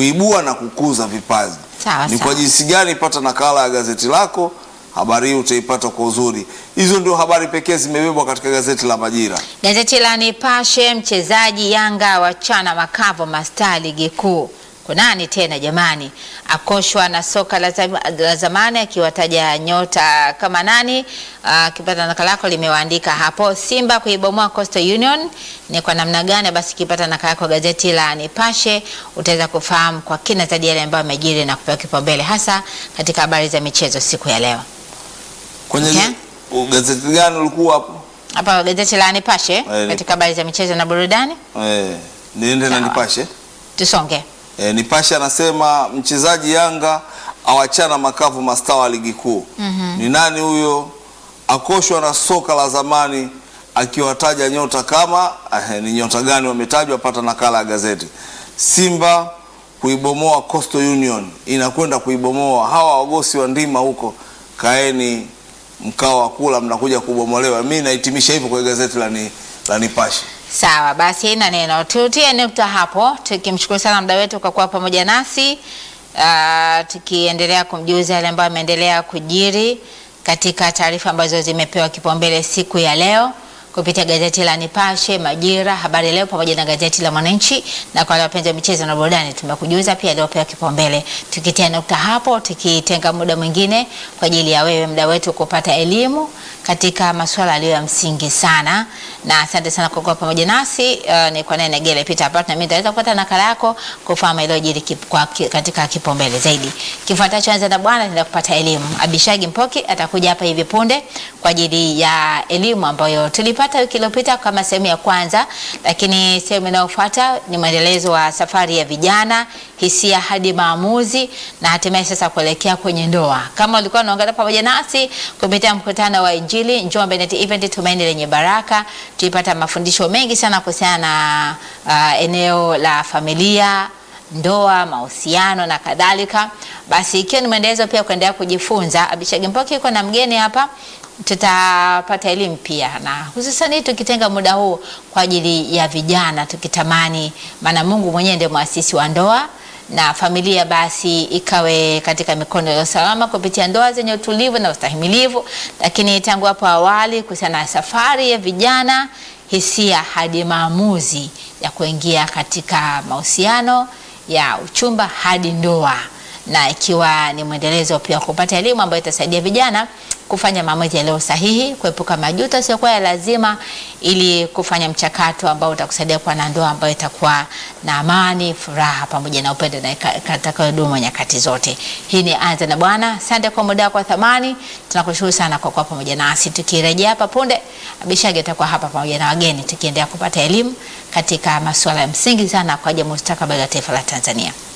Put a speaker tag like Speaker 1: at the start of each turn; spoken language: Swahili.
Speaker 1: kuibua na kukuza vipaji.
Speaker 2: Sawa,
Speaker 1: Ni
Speaker 2: sawa.
Speaker 1: kwa jinsi gani? Pata nakala ya gazeti lako, habari hii utaipata kwa uzuri. Hizo ndio habari pekee zimebebwa katika gazeti la Majira.
Speaker 2: Gazeti la Nipashe, mchezaji Yanga wachana makavu mastaa ligi kuu. Kunani tena jamani, akoshwa na soka la zam- la zamani, akiwataja nyota kama nani. Akipata nakala yako limewaandika hapo, Simba kuibomoa Coastal Union ni kwa namna gani? Basi ikipata nakala yako gazeti la Nipashe utaweza kufahamu kwa kina zaidi yale ambayo amejiri na kupewa kipaumbele hasa katika habari za michezo siku ya leo.
Speaker 1: Kwenye
Speaker 2: Okay.
Speaker 1: u- gazeti gani ulikuwa hapo?
Speaker 2: Hapa gazeti la Nipashe
Speaker 1: Eh,
Speaker 2: katika habari za michezo na burudani,
Speaker 1: Eh, niende na
Speaker 2: Sawa.
Speaker 1: Nipashe.
Speaker 2: tusonge.
Speaker 1: E, Nipashe anasema mchezaji Yanga awachana makavu mastaa wa ligi kuu. Ni nani huyo? Akoshwa na soka la zamani, akiwataja nyota kama eh, ni nyota gani wametajwa? Pata nakala ya gazeti. Simba kuibomoa Coastal Union, inakwenda kuibomoa hawa wagosi wa ndima huko. Kaeni mkao wa kula, mnakuja kubomolewa. Mi nahitimisha hivyo kwa gazeti la, ni, la Nipashe.
Speaker 2: Sawa basi, na neno tutie nukta hapo, tukimshukuru sana mda wetu kwa kuwa pamoja nasi uh, tukiendelea kumjuza yale ambayo ameendelea kujiri katika taarifa ambazo zimepewa kipaumbele siku ya leo kupitia gazeti la Nipashe, Majira, Habari Leo pamoja na gazeti la Mwananchi. Na kwa wale wapenzi wa michezo na burudani, tumekujuza pia aliopewa kipaumbele. Tukitia nukta hapo, tukitenga muda mwingine kwa ajili ya wewe mda wetu kupata elimu katika masuala yaliyo ya msingi sana, na asante sana kwa kuwa pamoja nasi. Uh, ni kwa nene Gele Peter hapa, na mimi nitaweza kupata nakala yako kufahamu iliyojiri kip, kwa, ki- katika kipaumbele zaidi. Kifuatacho anza na bwana, nenda kupata elimu. Abishagi Mpoki atakuja hapa hivi punde kwa ajili ya elimu ambayo tulipata wiki iliyopita kama sehemu ya kwanza, lakini sehemu inayofuata ni mwendelezo wa safari ya vijana, hisia hadi maamuzi, na hatimaye sasa kuelekea kwenye ndoa. Kama ulikuwa unaungana pamoja nasi kupitia mkutano wa Injili Njombe Net Event Tumaini Lenye Baraka, tulipata mafundisho mengi sana kuhusiana na uh, eneo la familia ndoa, mahusiano na kadhalika. Basi ikiwa ni mwendelezo pia kuendelea kujifunza, Abishagi Mpoki yuko na mgeni hapa, tutapata elimu pia, na hususani tukitenga muda huu kwa ajili ya vijana, tukitamani, maana Mungu mwenyewe ndiye mwasisi wa ndoa na familia basi ikawe katika mikono ya usalama kupitia ndoa zenye utulivu na ustahimilivu. Lakini tangu hapo awali kuhusiana na safari ya vijana, hisia hadi maamuzi ya kuingia katika mahusiano ya uchumba hadi ndoa, na ikiwa ni mwendelezo pia wa kupata elimu ambayo itasaidia vijana kufanya maamuzi yaliyo sahihi, kuepuka majuto yasiyokuwa ya lazima, ili kufanya mchakato ambao utakusaidia kuwa na ndoa ambayo itakuwa na amani, furaha pamoja na upendo na ika- itakayodumu nyakati zote. Hii ni Anza na Bwana. Asante kwa muda wako wa thamani, tunakushukuru sana kwa kuwa pamoja nasi. Tukirejea hapa punde, Abishagi atakuwa hapa pamoja na wageni, tukiendelea kupata elimu katika masuala ya msingi sana kwa ajili ya mustakabali wa taifa la Tanzania.